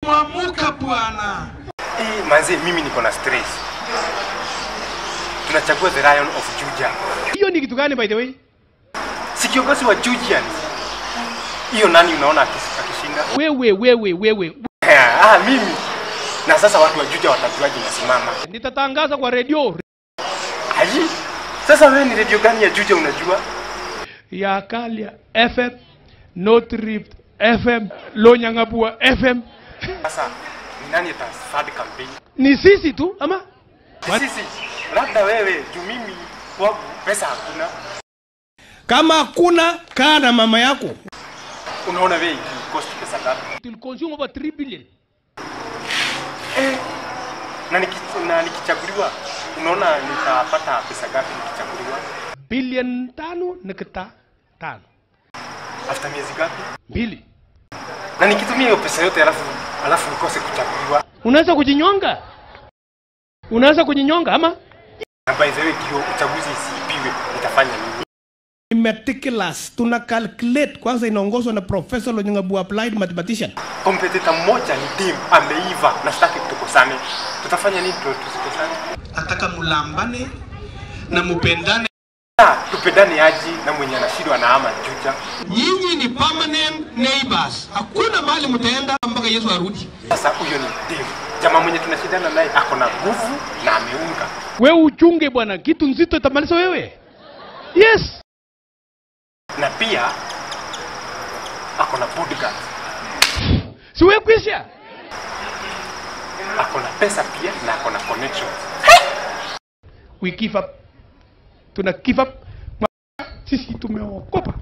Mwamuka bwana. Eh, manze mimi niko na stress. Tunachagua the Lion of Juja. Hiyo ni kitu gani by the way? Si kiongozi wa Jujians. Hiyo nani unaona akis- akishinda? Wewe wewe wewe. ah, mimi. Na sasa watu wa Juja watajuaje nasimama? Nitatangaza kwa redio Aji. Sasa wewe ni radio gani ya Juja unajua? ya Kalia FM, North Rift FM, Lonyang'abua FM. Sasa ni nani atafadi campaign? Ni sisi tu ama? What? Sisi. Labda wewe juu mimi kwangu pesa hakuna. Kama hakuna kaa na mama yako. Unaona wewe cost pesa ngapi? It will consume over 3 billion. Eh. Na, niki, na nikichaguliwa unaona nitapata pesa ngapi nikichaguliwa? Billion tano nukta tano. After miezi ngapi? Mbili. Na nikitumia hiyo pesa yote alafu alafu nikose kuchaguliwa. Unaweza kujinyonga? Unaweza kujinyonga ama? Na by the way hiyo uchaguzi isiibiwe nitafanya nini? Ni meticulous. Tuna calculate kwanza inaongozwa na Professor Lonyangabu applied mathematician. Kompetita mmoja ni team ameiva na sitaki tukosane. Tutafanya nini ndio tusikosane? Nataka mulambane na mupendane. Ah, tupendane aji na mwenye anashindwa na ama juja. Nyinyi ni permanent neighbors. Hakuna mahali mtaenda mpaka Yesu arudi. Sasa huyo ni team. Jamaa mwenye tunashindana naye ako na nguvu na ameunga. Wewe uchunge bwana, kitu nzito itamaliza wewe. Yes. Na pia ako na bodyguard. Si wewe kwisha? Ako na pesa pia na ako na connections. We give up. Tuna give up. Sisi tumeokopa.